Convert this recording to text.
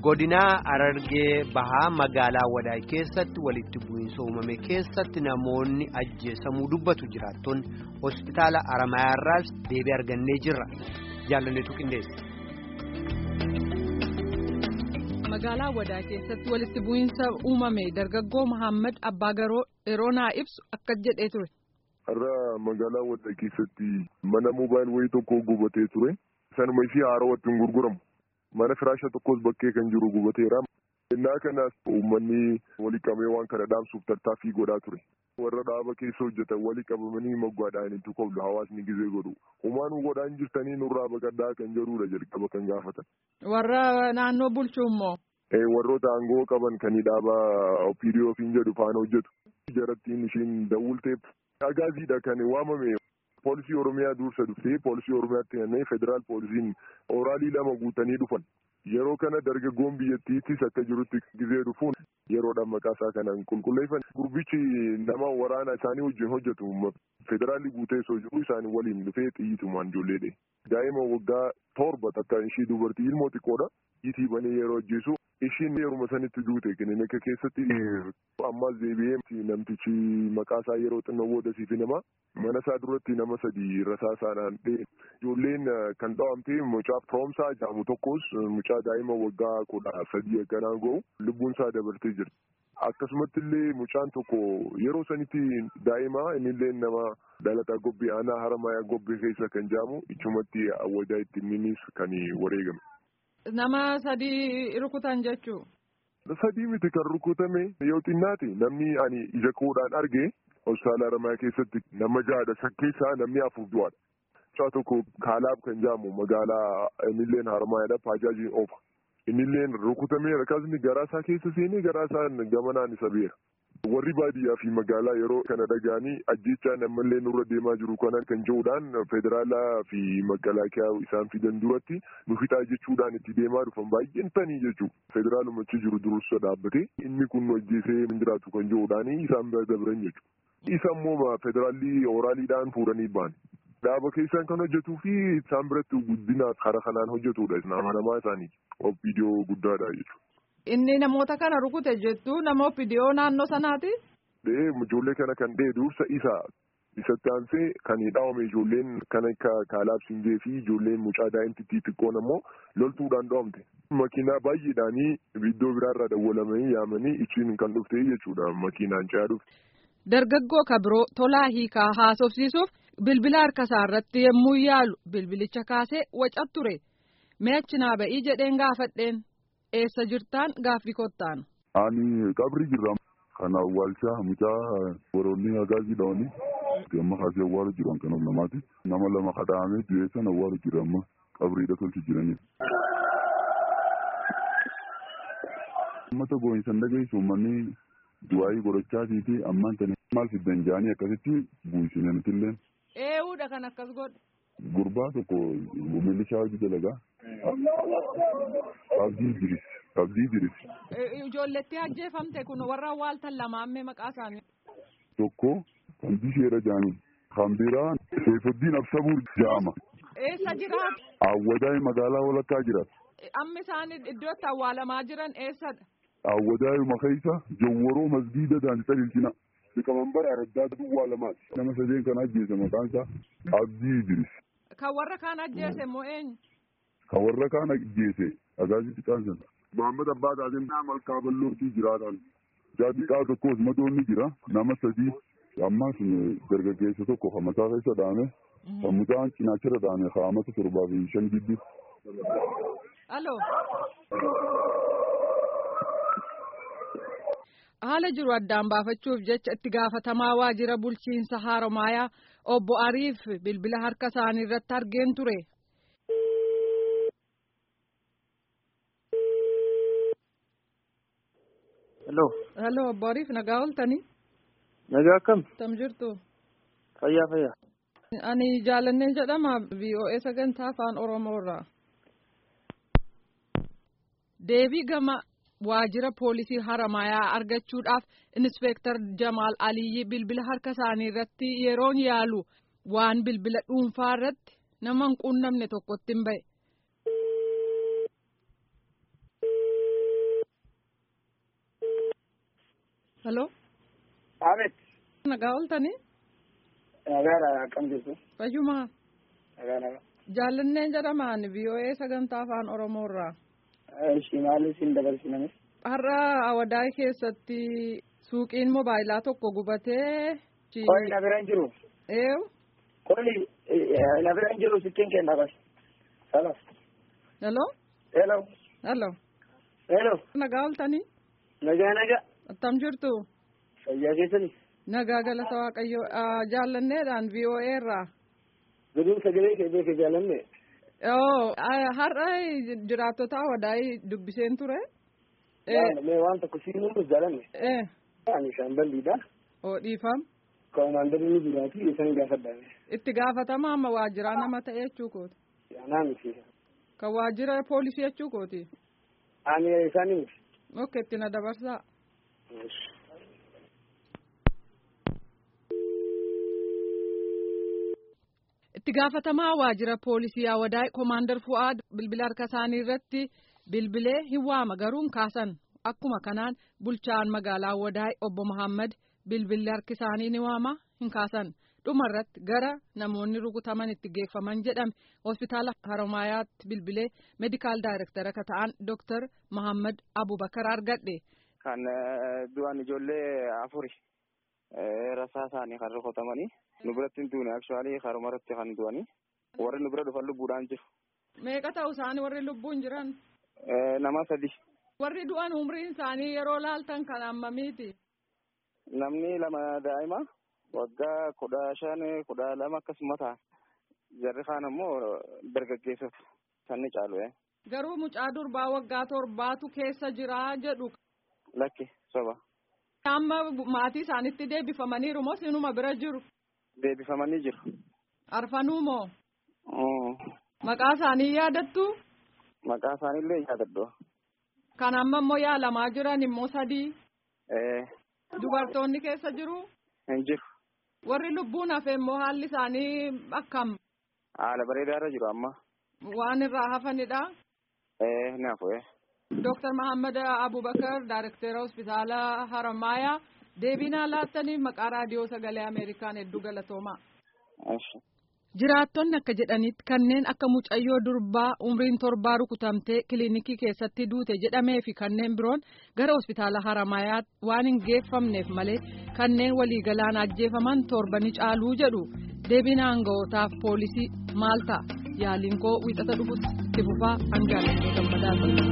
godinaa Harargee Bahaa magaalaa Wadaa keessatti walitti bu'iinsa uumame keessatti namoonni ajjeesamuu dubbatu jiraattonni hospitaala Haramayaarraas deebii argannee jirra. Jaalanneetu qindeessa. Magaalaa Wadaa keessatti walitti bu'iinsa uumame dargaggoo Muhammad Abbaagaroo yeroo naa ibsu akka jedhee ture. Har'a magaalaa Wadaa keessatti mana moobaayil wayii tokko gubatee ture. Sanuma ishee haarawatti hin gurguramu. Mana firaasha tokkos bakkee kan jiru gubateera. Innaa kanas uummanni walii qabee waan kana dhaamsuuf tattaaffii godhaa ture. Warra dhaaba keessa hojjetan walii qabamanii moggaadhaan itti qoblu hawaasni gizee godhu. Humaan godhaan jirtanii nurraa baqaddaa kan jedhudha jalqaba kan gaafatan. Warra naannoo bulchuu immoo. Warroota aangoo qaban kan dhaaba OPDO fi jedhu faana hojjetu. Jarattiin ishiin dawulteef agaaziidha kan waamame. Poolisii Oromiyaa dursa dhuftee poolisii Oromiyaatti kennee federaal poolisiin oraalii lama guutanii dhufan. Yeroo kana dargaggoon biyyattiittis akka jirutti gizee dhufuun yeroodhaan maqaa isaa kanaan qulqulleeffan. Gurbichi nama waraana isaanii wajjin hojjetu federaalli guutee osoo jiru isaanii waliin dhufee xiyyiitumaan ijoolleedhe. Daa'ima waggaa torba takka ishii dubartii ilmoo xiqqoodha. Itii banee yeroo ajjeesu ishiin yeruma sanitti duute kilinika keessatti ammas deebi'ee namtichi maqaa isaa yeroo xinnoo booda siif nama mana isaa duratti nama sadii rasaasaadhaan dhee ijoolleen kan dhawamte mucaa firoomsaa jedhamu tokkos mucaa daa'ima waggaa kudha sadii akkanaa ga'u lubbuun isaa dabartee jirti. Akkasumatti illee mucaan tokko yeroo sanitti daa'ima innillee nama dhalataa gobbee aanaa haramayaa gobbee keessa kan jedhamu ichumatti awwajaa ittiin innis kan wareegame. Nama sadii rukutan jechuu. Sadii miti kan rukutame yoo xinnaate namni ani ija koodhaan arge hospitaala Haramayaa keessatti nama ja'adha san keessaa namni afur du'aadha. Mucaa tokko kaalaab kan jedhamu magaalaa innilleen Haramayaadha paajaajiin oofa. Innilleen rukutamee akkasni garaa isaa keessa seenee garaa isaa gamanaan isa beera. Warri baadiyyaa fi magaalaa yeroo kana dhaga'anii ajjechaa namallee nurra deemaa jiru kana kan jedhuudhaan federaalaa fi makalaakiyaa isaan fidan duratti nu fixaa jechuudhaan itti deemaa dhufan baay'een tanii jechuudha. Federaalumachi jiru dursa dhaabbatee inni kun nu ajjeesee hin jiraatu kan jedhuudhaan isaan bira dabran jechuudha. Isa immoo federaalli oraaliidhaan fuudhanii ba'an. Dhaaba keessaan kan hojjetuu fi isaan biratti guddinaaf karaa kanaan hojjetudha. Namaa isaanii OPDO guddaadha jechuudha. Inni namoota kana rukute jettu nama OPDO naannoo sanaati. Dhee ijoollee kana kan dhee dursa isa isatti aansee kan dhaawame ijoolleen kan akka kaalaab singee fi ijoolleen mucaa daa'imtittii xiqqoon ammoo loltuudhaan dhaawamte. Makiinaa baay'eedhaanii iddoo biraarraa dawwalamanii yaamanii ichiin kan dhufte jechuudha makiinaan ce'aa dhufte. Dargaggoo kabiroo tolaa hiikaa haasofsiisuuf bilbila harka isaa irratti yommuu yaalu bilbilicha kaasee wacat ture. Mee achi naa ba'ii jedheen gaafadheen. Eessa jirtaan gaaffii kottaan. Ani qabri jirra. Kan awwaalchaa mucaa woroonni agaazii dhawanii. Amma kaasee awwaalu jiran kan namaati. Nama lama kadhaamee du'eessan awwaalu jira amma qabriidha tolchi jiranii. Uummata boo'insan dhageessu uummanni du'aayii godhachaatii fi ammaan tani maal fiddan jaanii akkasitti buusine nutillee. Eewuudha kan akkas godhu. Gurbaa tokko milishaa hojii dalagaa. Abdii Idris. Abdii Idris. Ijoolletti ajjeefamte kun warra awwaaltan lamaammee maqaa isaanii. Tokko kan bisheera jaanii. Kan biraa Seefuddiin Absabuur jaama. Eessa jiraatu? Awwadaa'ee magaalaa walakkaa jiraatu. Amma isaan iddootti awwaalamaa jiran eessadha? Awwadaa'ee keessa Jawwaroo Masgiida Daandii Ilcina. Liqamanbara Araddaa Duwwaa lamaati. Nama sadeen kan ajjeese maqaan isaa Abdii Idris. Kan warra kaan ajjeese moo eenyu? Kan warra kaan ajjeese agaazii xiqqaan sana. Muhammad Abbaa Taateen nama malkaa bal'ootii jiraatan. Jaatiqaa tokkos madoonni jira nama sadii. Ammaas dargaggeessa tokko kan mataa keessa dhaame. Kan mucaan cinaachirra dhaame kaa'amata torbaa fi shan gidduu. Aloo. Haala jiru addaan baafachuuf jecha itti gaafatamaa waajjira bulchiinsa Haramayaa obbo Ariif bilbila harka isaanii irratti argeen ture. Hello. Hello obbo Ariif nagaa ooltanii. Nagaa akkam? Tam jirtu. Fayyaa fayyaa. Ani jaalanneen jedhama VOA sagantaa afaan Oromoo irraa. Deebii gama waajjira poolisii haramayaa argachuudhaaf inspeektar Jamaal Aliyyi bilbila harka isaanii irratti yeroon yaalu waan bilbila dhuunfaa irratti nama hin quunnamne tokkotti hin ba'e. Halloo. Abeet. Nagaa ooltanii? Nagaadha akkam jirtu? Fayyumaa. Nagaa nagaa. Jaallanneen jedhamaan VOA sagantaa afaan Oromoo irraa. Ishii maaliif hin dabarsiname? Har'a Awadaay keessatti suuqiin moobaayilaa tokko gubatee. Qolli na bira hin jiru. Eewu. Qolli na bira hin jiru sittiin kenna bas. Salas. Halloo. Hello. Halloo. Hello. Nagaa ooltanii? Nagaa nagaa. Attam jirtu? Fayyaa keessani? Nagaa galata Waaqayyoo jaallanneedhaan VOA irraa. Guduu sagalee kee beekee jaalanne. Oo har'a jiraattota Awadaay dubbiseen ture. Mee waan tokko siin hundus jaalanne. Ee. Ani shaamballiidha. Oo dhiifam. Koomaandarii ni jiraati isaan gaafadhaame. Itti gaafatama amma waajjiraa nama ta'e jechuu kooti. Anaa miti. Kan waajjira poolisii jechuu kooti. Ani isaanii miti. Ok itti na dabarsaa. Itti gaafatamaa waajjira poolisii Awadaay Koomaandar Fu'aad bilbila harka isaanii irratti bilbilee hin waama garuu hin kaasan. Akkuma kanaan bulchaan magaalaa Awadaay obbo Muhammad bilbilli harki isaanii ni waama hin kaasan. Dhumarratti gara namoonni rukutaman itti geeffaman jedhame hospitaala Haromaayaatti bilbilee meedikaal daayirektara akka ta'an Dooktar Muhammad Abubakar argadhe. Kan du'an ijoollee afuri rasaa isaanii kan rukutamanii nu biratti hin duune akshaalii haruma irratti kan du'anii warri nu bira dhufan lubbuudhaan jiru. Meeqa ta'u isaanii warri lubbuun jiran? Nama sadi. Warri du'an umriin isaanii yeroo laaltan kan hammamiiti? Namni lama daa'ima waggaa kudha shan kudha lama akkasuma ta'a. Jarri kaan ammoo dargaggeessota sanni caalu. Garuu mucaa durbaa waggaa torbaatu keessa jira jedhu. Lakki soba. Amma maatii isaanitti deebifamaniiru moo sinuma bira jiru? Deebifamanii jiru. Arfanuu moo? Maqaa isaanii yaadattu? Maqaa isaaniillee yaadadhu. Kan amma immoo yaalamaa jiran immoo sadii. Dubartoonni keessa jiru? Hin jiru. Warri lubbuun hafe immoo haalli isaanii akkam? Haala bareedaarra jiru amma. Waan irraa hafanidha? Ni hafu. Dooktar Mahammad Abubakar Daayirektara Hospitaala Haramaayaa deebinaa laattaniif maqaa raadiyoo sagalee Ameerikaan hedduu galatoomaa. Jiraattonni akka jedhanitti kanneen akka mucayyoo durbaa umriin torbaa rukutamtee kiliinikii keessatti duute jedhamee fi kanneen biroon gara hospitaala Haramaayaatti waan hin geeffamneef malee kanneen waliigalaan ajjeefaman torbani caaluu jedhu deebina aanga'ootaaf poolisii maal ta'a yaaliin koo wiixata dhufutti itti fufaa hanga gammadaa